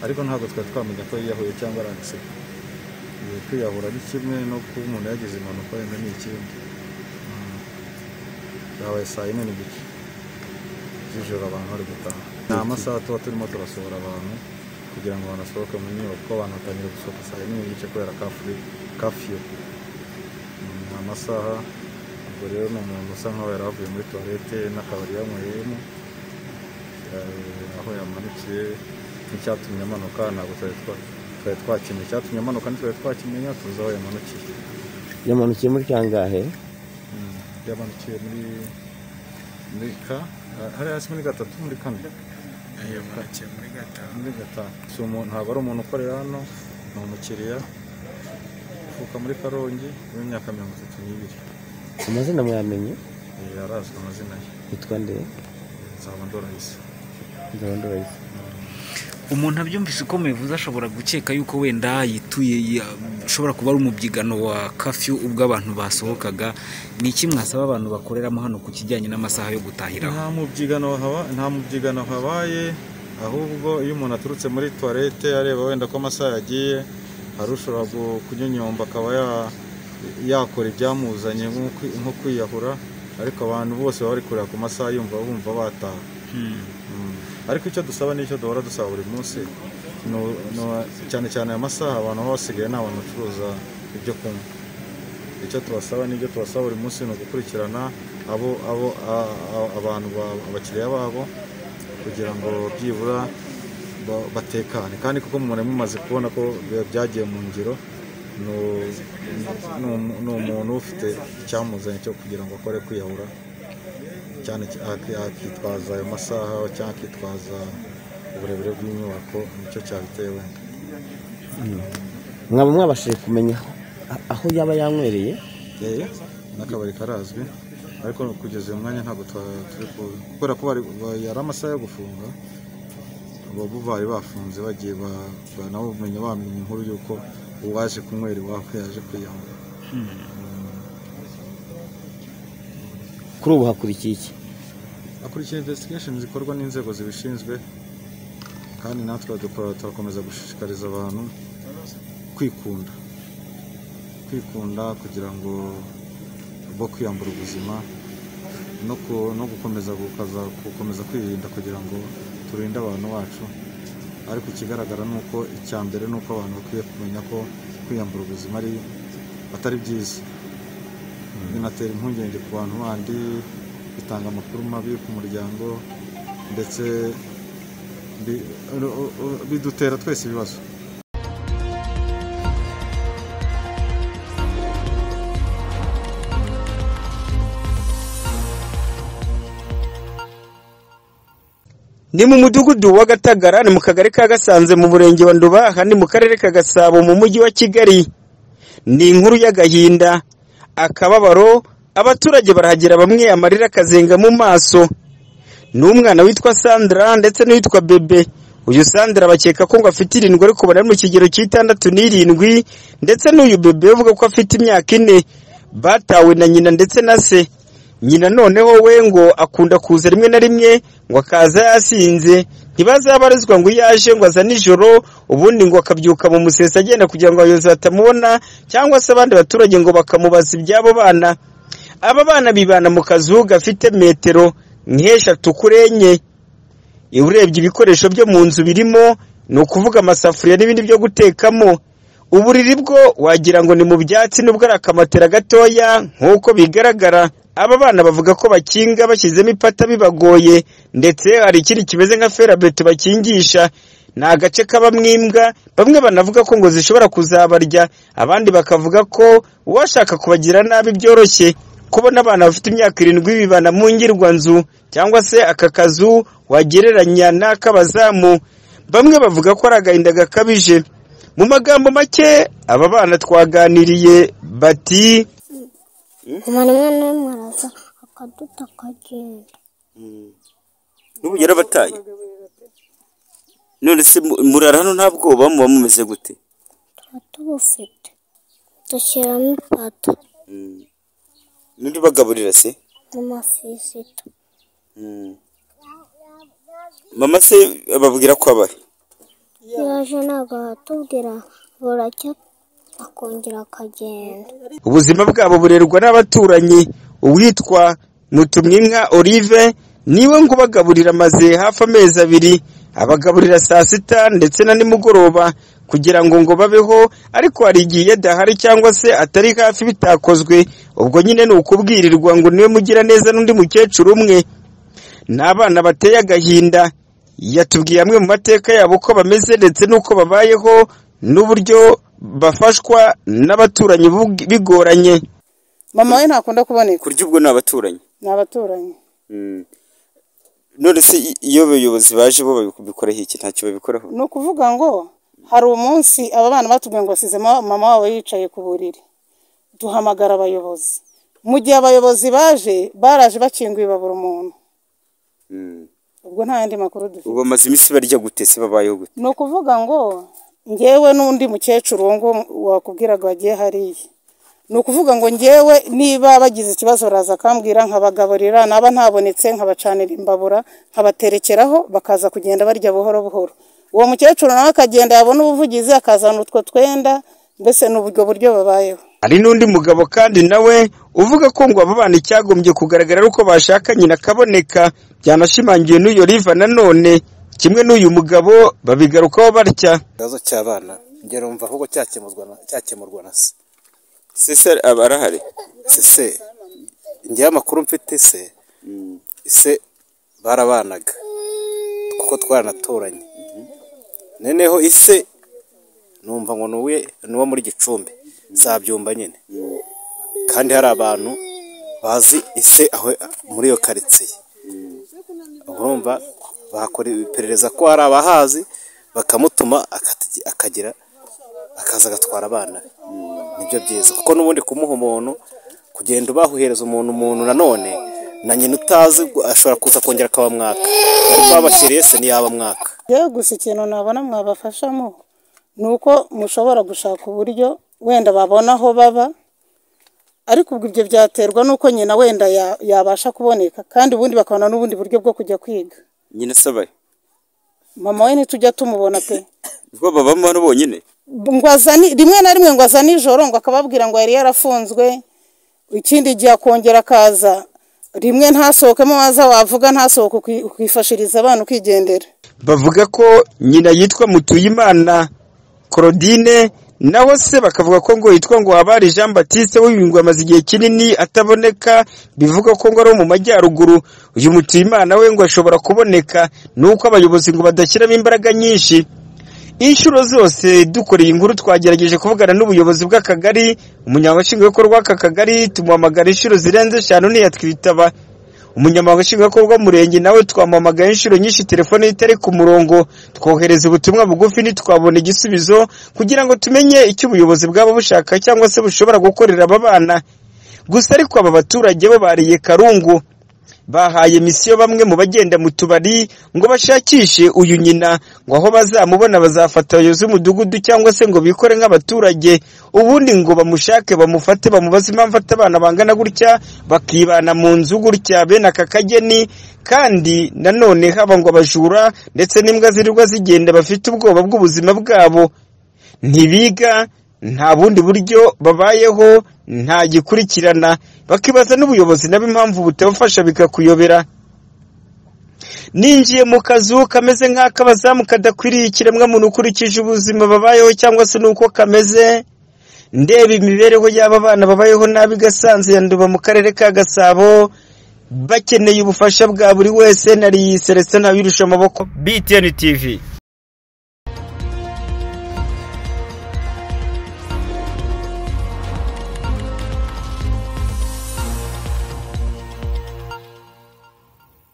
ariko ntabwo twari twamenya ko yiyahuye cyangwa ari agisida kwiyahura ni kimwe no kuba umuntu yagize impanuka wenda ni ikindi Mm. byabaye saa yine n'igice z'ijoro abantu bari gutaha ni amasaha tuba turimo turasohora abantu kugira ngo banasohoke mu nyubako kuko abantu batangira gusohoka saa yine n'igice kubera kafuri kafiyo Mm, ni amasaha ubwo rero ni umuntu usa nkaho yari avuye muri tuwarete n'akabari yanyweyemo Eh, aho yamanikiye n'icyatumye amanuka ntabwo twari twa- twari twakimenye icyatumye amanuka ntitwari twakimenya tuzi aho yamanukiye yamanukiye muri kangahe Mm, yamanukiye muri muri ka ah, hari hasi muri gatatu muri kane yamukiye muri gatanu muri gatanu Si umuntu- ntabwo ari umuntu ukorera hano ni umukiriya uvuka muri karongi w'imyaka mirongo itatu n'ibiri amazina mwamenye Eh, arazwi amazina ye yitwa nde nzaba ndorahise ndabandorayise umuntu abyumvise uko mubivuze ashobora gukeka yuko wenda yituye ya- ashobora kuba ari umubyigano wa kafiyu ubwo abantu basohokaga ni iki mwasaba abantu bakoreramo hano ku kijyanye n'amasaha yo gutahiraho nta mubyigano haba- nta mubyigano habaye ahubwo iyo umuntu aturutse muri tuwarete areba wenda ko amasaha yagiye hari ushobora gu- kunyonyomba akaba ya- yakora ibyamuzanye nko kwi- nko kwiyahura ariko abantu bose baba bari kureba ku masaha yumva bumva bataha Mm. ariko icyo dusaba n'icyo duhora dusaba buri munsi ni u- ni u- cyane cyane aya masaha abantu baba basigaye ni abantu bacuruza ibyo kunywa icyo tubasaba n'ibyo tubasaba buri munsi ni ugukurikirana abo abo a- a- abantu ba- abakiriya babo kugira ngo byibura ba- batekane kandi kuko umuntu mumaze kubona ko bya- byagiye mu ngiro ni u- ni umu- ni umuntu ufite icyamuzanye cyo kugira ngo akore kwiyahura cyane cy- ak- akitwaza ayo masaha cyangwa akitwaza uburebure bw'inyubako nicyo cyabiteye wenda mwaba mwabashije kumenya a- aho yaba yanywereye Eh, n'akabari karazwi ariko kugeza uyu mwanya ntabwo twa- turi ku- kubera ko bari- ba- yari amasaha yo gufunga abo bari bafunze bagiye ba- ba- nabo bamenye bamenye inkuru y'uko uwaje kunywera iwabo yaje kwiyahura kuri ubu hakurikiye iki akurikira investigation zikorwa n'inzego zibishinzwe kandi natwe dukora turakomeza gushishikariza abantu kwikunda kwikunda kugira ngo bo kwiyambura ubuzima no, ku, no gukomeza gukaza gukomeza kwirinda kugira ngo turinde abantu bacu ariko ikigaragara ni uko icya mbere ni uko abantu bakwiye kumenya ko kwiyambura ubuzima ari atari byiza binatera impungenge ku bantu bandi bitanga amakuru mabi ku muryango ndetse bi- u- u- u- bidutera twese ibibazo ni mu mudugudu wa gatagara ni mu kagari ka gasanze mu murenge wa nduba ahandi mu karere ka gasabo mu mujyi wa kigali ni inkuru y'agahinda akababaro abaturage barahagera bamwe amarira akazenga mu maso ni umwana witwa sandra ndetse n'uwitwa bebe uyu sandra bakeka ko ngo afite irindwi ariko ubona ari mu kigero cy'itandatu n'irindwi ndetse n'uyu bebe uvuga ko afite imyaka ine batawe na nyina ndetse na se nyina noneho we ngo akunda kuza rimwe na rimwe ngo akaza yasinze ntibazabarizwa ngo iyo aje ngo aza nijoro ubundi ngo akabyuka mu musesa agenda kugira ngo abayobozi batamubona cyangwa se abandi baturage ngo bakamubaza iby'abo bana aba bana bibana mu kazu gafite metero nk'eshatu kuri enye iyo urebye ibikoresho byo mu nzu birimo ni ukuvuga amasafuriya n'ibindi byo gutekamo uburiri bwo wagira ngo ni mu byatsi nubwo ari akamatera gatoya nk'uko bigaragara aba bana bavuga ko bakinga bashyizemo ipata bibagoye ndetse hari ikindi kimeze nka ferabeto bakingisha ni agace kabamo imbwa bamwe banavuga ko ngo zishobora kuzabarya abandi bakavuga ko uwashaka kubagira nabi byoroshye kubona abana bafite imyaka irindwi bibana mu ngirwanzu cyangwa se aka kazu wagereranya n'ak'abazamu bamwe bavuga ko ari agahinda gakabije mu magambo make aba bana twaganiriye bati umuntu umwe n'umwe araza akaduta akagenda n'ubu yarabataye none se mu- murara hano nta bwoba muba mumeze gute tuba tubufite dushyiramo ipata n'undi bagaburira se mu mafizito mama se bababwira ko abahe iyo aje ntabwo aratubwira buracya akongera akagenda ubuzima bwabo burerwa n'abaturanyi uwitwa mutumwinka olive niwe ngo ubagaburira amaze hafi amezi abiri abagaburira saa sita ndetse na nimugoroba kugira ngo ngo babeho ariko hari igihe iyo adahari cyangwa se atari hafi bitakozwe ubwo nyine ni ukubwirirwa ngo niwe mugira neza n'undi mukecuru umwe n'abana bateye agahinda yatubwiye amwe mu mateka yabo uko bameze ndetse n'uko babayeho n'uburyo bafashwa n'abaturanyi bug- bigoranye mama we ntakunda kuboneka kurya ubwo ni abaturanyi ni abaturanyi none se i- iyo abayobozi baje bo babikoraho iki ntacyo babikoraho ni ukuvuga ngo hari umunsi aba bana batubwiye ngo basize ma- mama wabo yicaye ku buriri duhamagara abayobozi mu gihe abayobozi baje baraje bakinguye babura umuntu ubwo nta yandi makuru dufite ubwo bamaze iminsi barya gute se babayeho gute ni ukuvuga ngo ngewe n'undi mukecuru uwo nguwo wakubwiraga wagiye hariya ni ukuvuga ngo ngewe niba bagize ikibazo baraza akambwira nkabagaburira naba ntabonetse nkabacanira imbabura nkabaterekeraho bakaza kugenda barya buhoro buhoro uwo mukecuru nawe akagenda yabona ubuvugizi akazana utwo twenda mbese ni ubwo buryo babayeho hari n'undi mugabo kandi nawe uvuga ko ngo abo bana icyagombye kugaragara ari uko bashakanye na kaboneka byanashimangiwe n'uyo riva nanone kimwe n'uyu mugabo babigarukaho batya ikibazo cy'abana njye numva ahubwo cyakemurwa na cyakemurwa na se sese aba arahari se se njyewe amakuru mfite se se barabanaga kuko twaranaturanye noneho ise numva ngo ni uwe- ni uwo muri gicumbi zabyumva nyine kandi hari abantu bazi ise aho muri iyo karitsiye urumva bakora iperereza ko hari abahazi bakamutuma akati- akagira akaza agatwara abana be nibyo byiza kuko n'ubundi kumuha umuntu kugenda ubahuhereza umuntu umuntu nanone na nyina utazi ashobora kuza kongera akaba mwaka ariko babashyiriye se ntiyaba mwaka yewe gusa ikintu nabona mwabafashamo ni uko mushobora gushaka uburyo wenda babona aho baba ariko ubwo ibyo byaterwa n'uko nyina wenda ya- yabasha kuboneka kandi ubundi bakabona n'ubundi buryo bwo kujya kwiga nyine asabaye mama we ntitujya tumubona pe ubwo babamo hano bonyine ngo azane rimwe na rimwe ngo azane ijoro ngo akababwira ngo yari yarafunzwe ikindi gihe akongera akaza rimwe ntasohokemo waza wavuga ntasohoke uki- ukifashiriza abana ukigendera bavuga ko nyina yitwa mutuyimana claudine naho se bakavuga ko ngo yitwa ngo habari jean batiste w'ibingwe amaze igihe kinini ataboneka bivuga ko ngo ari uwo mu majyaruguru uyu mutuyimana we ngo ashobora kuboneka nuko abayobozi ngo badashyiramo imbaraga nyinshi inshuro zose dukora iyi nkuru twagerageje kuvugana n'ubuyobozi bw'akagari umunyamabanga nshingwabikorwa w'aka kagari tumuhamagara inshuro zirenze eshanu ntiyatwitaba umunyamabanga nshingwabikorwa w'umurenge nawe twamuhamagaye inshuro nyinshi telefone ye itari ku murongo twohereza ubutumwa bugufi ntitwabona igisubizo kugira ngo tumenye icyo ubuyobozi bwaba bushaka cyangwa se bushobora gukorera aba bana gusa ariko aba baturage bo bariye karungu bahaye misiyo bamwe mu bagenda mu tubari ngo bashakishe uyu nyina ngo aho bazamubona bazafata abayobozi b'umudugudu cyangwa se ngo bikore nk'abaturage ubundi ngo bamushake bamufate bamubaze impamvu ata abana bangana gutya bakibana mu nzu gutya bene aka kageni kandi nanone haba ngo abajura ndetse n'imbwa zirirwa zigenda bafite ubwoba bw'ubuzima bwabo ntibiga nta bundi buryo babayeho nta gikurikirana bakibaza n'ubuyobozi nabo impamvu butabafasha bikakuyobera ninjiye mu kazu kameze nk'ak'abazamu kadakwiriye ikiremwamuntu ukurikije ubuzima babayeho cyangwa se n'uko kameze ndeba imibereho y'aba bana babayeho nabi gasanze ya nduba mu karere ka gasabo bakeneye ubufasha bwa buri wese nari celestin abirusha amaboko btn tv